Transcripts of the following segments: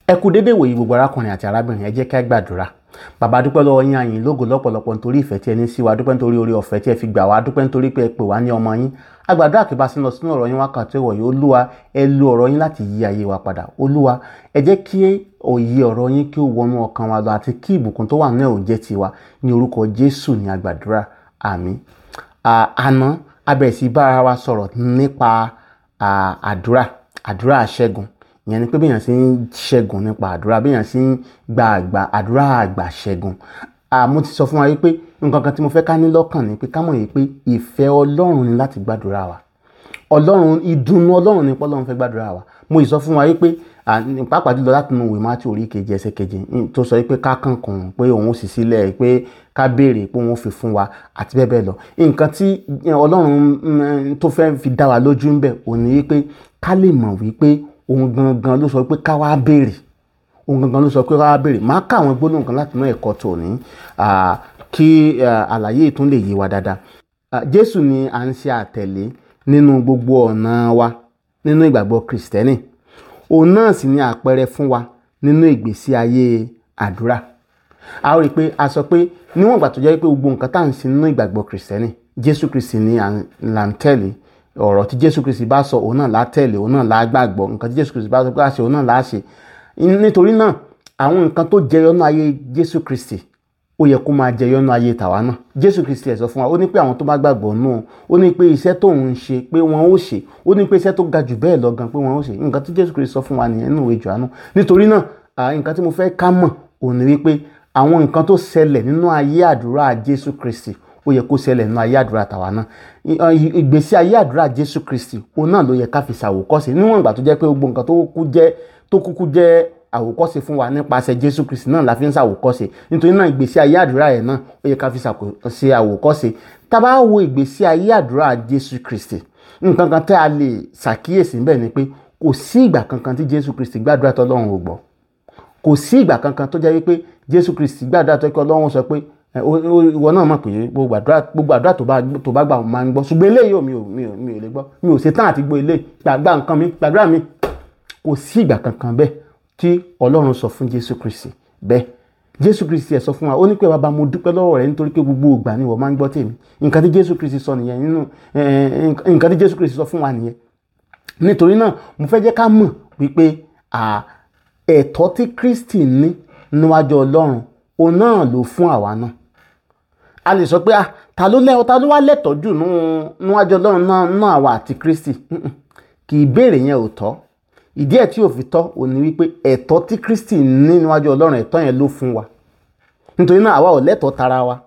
ẹ kú dédé wòye gbogbo arákùnrin àti arábìnrin ẹ jẹ́ ká gbàdúrà bàbá dúpẹ́ lọ́wọ́ yín àyìn lógo lọ́pọ̀lọpọ̀ nítorí ìfẹ́ tí ẹ ní sí wa dúpẹ́ nítorí orí ọ̀fẹ́ tí ẹ fi gbà wá dúpẹ́ nítorí pé ẹ pè wá ní ọmọ yín agbàdúrà kí bá sí lọ sínú ọ̀rọ̀ yín wákàtí ìwọ̀nyí olúwa ẹ lo ọ̀rọ̀ yín láti yí ayé wa padà olúwa ẹ jẹ́ kí òye ọ̀rọ̀ yín kí ó wọnú ọkàn wa lọ àti kí ìbùkún tó wà náà ò jẹ́ tiwa ní orúkọ jésù ní agbàdúrà àmín àná a bẹ̀rẹ̀ sí bára wa sọ̀rọ̀ nípa àdúrà àdúrà àṣẹ́gun ìyẹn ni pé bẹ́ẹ̀ yàn sí ń ṣẹ́gun nípa àdúrà bẹ́ẹ̀ yàn sí ń gba àgbà àdúrà àgbà ṣẹ́gun mo ti sọ fún wa wípé nǹkan kan tí mo fẹ́ ká ní lọ́kàn ni pé ká mọ̀ yìí pé ìfẹ́ ọlọ́run ni láti gbàdúrà wa ọlọ́run ìdùnnú ọlọ́run ni pọ́lọ́run fẹ́ gbàdúrà wa mo sọ fún wa wípé pàápàá jùlọ láti nu ìwé mátí orí kejì ẹsẹ̀ kejì tó sọ wípé ká kànkùn pé òun sì sílẹ̀ pé ká béèrè pé òun fi fún wa àti bẹ́ẹ̀ bẹ́ẹ̀ lọ nǹkan tí ọlọ́run tó fẹ́ fi dá wa lójú ń bẹ̀ òní wípé ká lè mọ̀ wípé òun gangan ló sọ pé ká wá béèrè òun gangan ló sọ pé ká wá béèrè máa ká àwọn gbólóhùn kan láti inú ẹ̀kọ́ tòní kí àlàyé ìtún lè yé wa dáadáa jésù ni à ń ṣe àtẹ̀lé nínú gbogbo ọ̀nà wa nínú ìgbàgbọ́ kìrìsìtẹ́nì òun náà sì ni àpẹẹrẹ fún wa nínú ìgbésí ayé àdúrà a ó rí i pé a sọ pé níwọ̀n ìgbà tó jẹ́ pé gbogbo nǹkan tá à ń ṣe nínú ìgbàgbọ́ kìrìsìtẹ́nì jésù kìrìsì ni là ń tẹ̀lé ọ̀rọ̀ tí jésù kristi bá sọ òun náà látẹ̀lé òun náà lágbàgbọ́ nǹkan tí jésù kristi bá sọ pé àṣẹ òun náà láṣẹ nítorí náà àwọn nǹkan tó jẹyọ nínú ayé jésù kristi ó yẹ kó máa jẹyọ nínú ayé tàwa náà jésù kristi ẹ̀ sọ fún wa ó ní pé àwọn tó bá gbàgbọ́ nù ó ní pé iṣẹ́ tó ń ṣe pé wọ́n ó ṣe ó ní pé iṣẹ́ tó ga jù bẹ́ẹ̀ lọ gan pé wọ́n ó ṣe nǹkan tí jésù kristi sọ fún wa nìyẹn nínú ìwé Jòhánù nítorí náà nǹkan tí mo fẹ́ ká mọ̀ òun ni wípé àwọn nǹkan tó ṣẹlẹ̀ nínú ayé àdúrà jésù kristi ó yẹ kó ṣẹlẹ̀ nínú ayé àdúrà tàwa náà ìgbésí ayé àdúrà jésù kristi òun náà ló yẹ ká fi ṣàwòkọ́ṣe níwọ̀n ìgbà tó jẹ́ pé gbogbo nǹkan tó kúkú jẹ́ àwòkọ́ṣe fún wa nípasẹ̀ jésù kristi náà la fi ń ṣàwòkọ́ṣe nítorí náà ìgbésí ayé àdúrà yẹn náà ó yẹ ká fi ṣe àwòkọ́ṣe tá a bá wo ìgbésí ayé àdúrà jésù kristi nǹkan kan tẹ́ a lè ṣàkíyèsí níbẹ̀ ni pé kò sí ìgbà kankan tí jésù kristi gbàdúrà tó ọlọ́run ò gbọ́ kò sí ìgbà kankan tó jẹ́ wípé jésù kristi gbàdúrà tó ọlọ́run sọ pé ìwọ náà mọ̀ pé gbogbo àdúrà tó bá gbà máa ń gbọ́ ṣùgbọ́n eléyìí ò mi ò mi ò mi ò lè gbọ́ mi ò ṣetán àti gbọ́ eléyìí gbàgbà nǹkan mi gbàdúrà mi kò sí ìgbà kankan bẹ́ẹ̀ tí ọlọ́run sọ fún jésù kristi bẹ́ẹ̀ jésù kristi ẹ̀ sọ fún wa ó ní pé bàbá mo dúpẹ́ lọ́wọ́ rẹ nítorí pé gbogbo ìgbà ni wọ́n máa ń gbọ́ tèmi nǹkan tí jésù kristi sọ nìyẹn nínú nǹkan tí jésù kristi sọ fún wa nìyẹn nítorí náà mo fẹ́ jẹ́ ká mọ̀ wípé ẹ̀tọ́ tí kristi ní níwájú ọlọ́run òun náà ló fún àwa náà a lè sọ pé ah ta ló lẹ́ ta ló wá lẹ́tọ̀ọ́ jù níwájú ọlọ́run náà náà àwa àti kristi kì í béèrè yẹn ò tọ́ ìdí ẹ̀ tí ò fi tọ́ ò ní wípé ẹ̀tọ́ tí kristi ní níwájú ọlọ́run ẹ̀tọ́ yẹn ló fún wa nítorí náà àwa ò lẹ́tọ̀ọ́ tara wa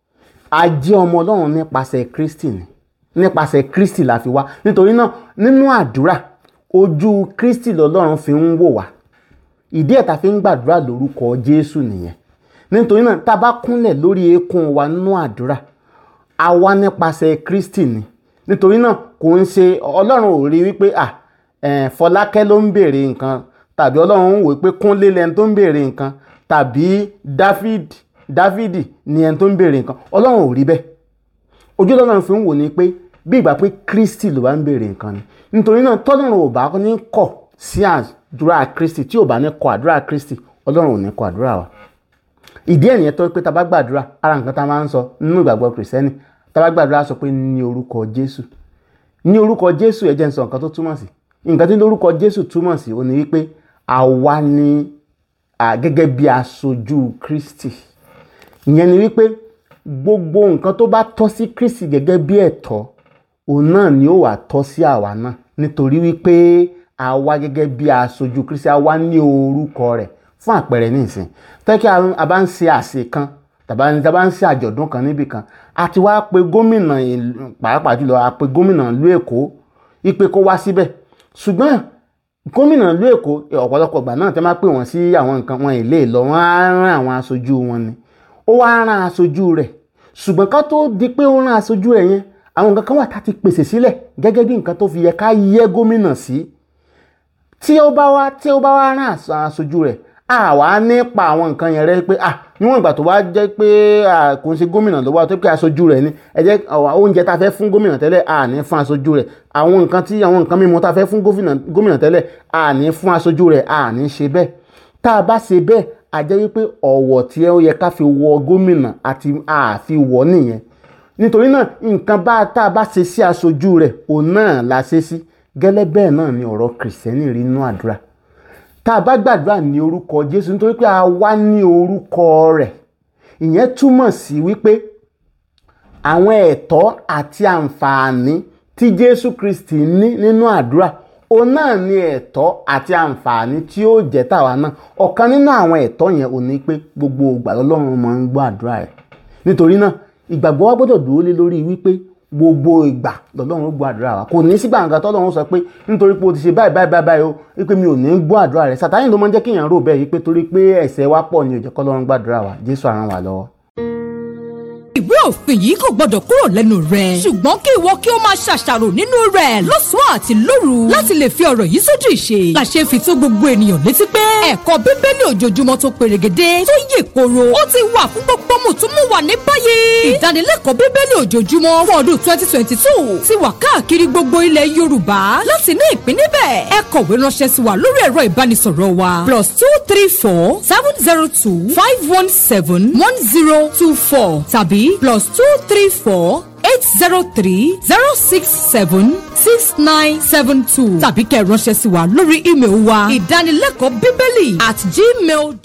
a jẹ́ ọmọ ọlọ́run nípasẹ̀ kristi ni nípasẹ̀ kristi la fi wá nítorí náà nínú àdúrà ojú kristi lọ́lọ́run fi ń wò wá ìdí ẹ̀ ta fi ń gbàdúrà lórúkọ jésù nìyẹn nítorí náà tá a bá kúnlẹ̀ lórí eékún wa nínú àdúrà a wá nípasẹ̀ kristi ni nítorí náà kò ń ṣe ọlọ́run ò rí wípé à fọlákẹ́ ló ń béèrè nǹkan tàbí ọlọ́run ń wò pé kúnlé lẹni tó ń béèrè nǹkan tàbí david dávidi ni ẹni tó ń béèrè nǹkan ọlọ́run ò rí bẹ́ẹ̀ ojú ọlọ́run fi ń wò ni pé bí ìgbà pé kristi ló bá ń béèrè nǹkan ni nítorí náà tọ́lọ́run ò bá ní kọ̀ sí àdúrà kristi tí ò bá ní kọ̀ àdúrà kristi ọlọ́run ò ní kọ̀ àdúrà wa ìdí ẹ̀ nìyẹn tó pé tá a bá gbàdúrà ara nǹkan tá a máa ń sọ nínú ìgbàgbọ́ kìrìsìtẹ́nì tá a bá gbàdúrà sọ pé ní orúkọ jésù ní orúkọ jésù ẹ jẹ́ n sọ nǹkan tó túmọ̀ sí nǹkan tí lórúkọ jésù túmọ̀ sí ó ní wípé àwa ni gẹ́gẹ́ bí aṣojú kristi ìyẹn ni wípé gbogbo nǹkan tó bá tọ́ sí kristi gẹ́gẹ́ bí ẹ̀tọ́ òun náà ni ó wà tọ́ sí àwa náà nítorí wípé àwa gẹ́gẹ́ bí aṣojú kristi àwa ní orúkọ rẹ̀ fún àpẹẹrẹ nísìn tẹ́kí a bá ń ṣe àṣe kan tàbá ní tàbá ń ṣe àjọ̀dún kan níbì kan a ti wá pe gómìnà pàápàá jùlọ a pe gómìnà ìlú èkó ipe kó wá síbẹ̀ ṣùgbọ́n gómìnà ìlú èkó ọ̀pọ̀lọpọ̀ ìgbà náà tẹ́ máa pè wọ́n sí àwọn nǹkan wọn èlé lọ wọ́n á rán àwọn aṣojú wọn ni ó wá rán aṣojú rẹ̀ ṣùgbọ́n ká tó di pé ó rán aṣojú rẹ̀ yẹn àwọn nǹkan kan wà tá ti pèsè sílẹ̀ gẹ́gẹ́ bí nǹkan tó fi yẹ ká yẹ gómìnà sí tí ó bá wá tí ó bá wá rán aṣojú rẹ̀ àwa nípa àwọn nǹkan yẹn rẹ pé ah níwọ̀n ìgbà tó bá jẹ́ pé kò ń ṣe gómìnà ló wá tó pé aṣojú rẹ̀ ni ẹ jẹ́ oúnjẹ tá a fẹ́ fún gómìnà tẹ́lẹ̀ à ní fún aṣojú rẹ̀ àwọn nǹkan tí àwọn nǹkan mímu tá a fẹ́ fún gómìnà tẹ́lẹ̀ à ní fún aṣojú rẹ̀ à ní ṣe bẹ́ẹ̀ tá a bá ṣe bẹ́ẹ̀ a jẹ́ wípé ọ̀wọ̀ tí ó yẹ ká fi wọ gómìnà àti àfi wọ̀ nìyẹn nítorí náà nǹkan bá tá a bá ṣe sí aṣojú rẹ̀ òun náà la ṣe sí gẹ́lẹ́ bẹ́ẹ̀ náà ni ọ̀rọ̀ kìrìsìtẹ́nì rí inú àdúrà tá a bá gbàdúrà ní orúkọ Jésù nítorí pé a wá ní orúkọ rẹ̀ ìyẹn túmọ̀ sí wípé àwọn ẹ̀tọ́ àti àǹfààní tí Jésù Kristi ní nínú àdúrà òun náà ní ẹ̀tọ́ àti àǹfààní tí ó jẹ́ tàwa náà ọ̀kan nínú àwọn ẹ̀tọ́ yẹn ò ní pé gbogbo ìgbà lọ́lọ́run máa ń gbọ́ àdúrà rẹ̀ nítorí náà ìgbàgbọ́ wa gbọ́dọ̀ dúró lé lórí wípé gbogbo ìgbà lọ́lọ́run gbọ́ àdúrà wa kò ní sígbà nǹkan tọ́lọ́run sọ pé nítorí pé o ti ṣe báyìí báyìí báyìí o wípé mi ò ní gbọ́ àdúrà rẹ̀ Sátánì ló máa ń jẹ́ kéèyàn rò bẹ́ẹ̀ wípé torí pé ẹ̀ṣẹ̀ wa pọ̀ ni ò jẹ́ kọ́lọ́run gbàdúrà wa Jésù á ràn wá lọ́wọ́ ìwé òfin yìí kò gbọdọ̀ kúrò lẹ́nu rẹ̀. ṣùgbọ́n kí ìwọ kí o máa ṣàṣàrò nínú rẹ̀ lọ́sàn-án àti lóru láti lè fi ọ̀rọ̀ yìí sójú ìṣe. làṣẹ fi tó gbogbo ènìyàn létí pé ẹ̀kọ́ bíbélì ojoojúmọ́ tó perégedé tó yè koro ó ti wà fún gbogbo mùtúmùwà ní báyìí. ìdánilẹ́kọ̀ọ́ bíbélì ojoojúmọ́ fún ọdún twenty twenty two ti wà káàkiri gbogbo ilẹ̀ yorùbá láti ní ìpín níbẹ̀. ẹ kọ̀wé ránṣẹ́ sí wa lórí ẹ̀rọ ìbánisọ̀rọ̀ wa plus two three four seven zero two five one seven one zero two four tàbí plus two three four eight zero three zero six seven six nine seven two tàbí kẹ́ ẹ ránṣẹ́ sí wa lórí ímeèlì wa ìdánilẹ́kọ̀ọ́ bíbélì at gmail.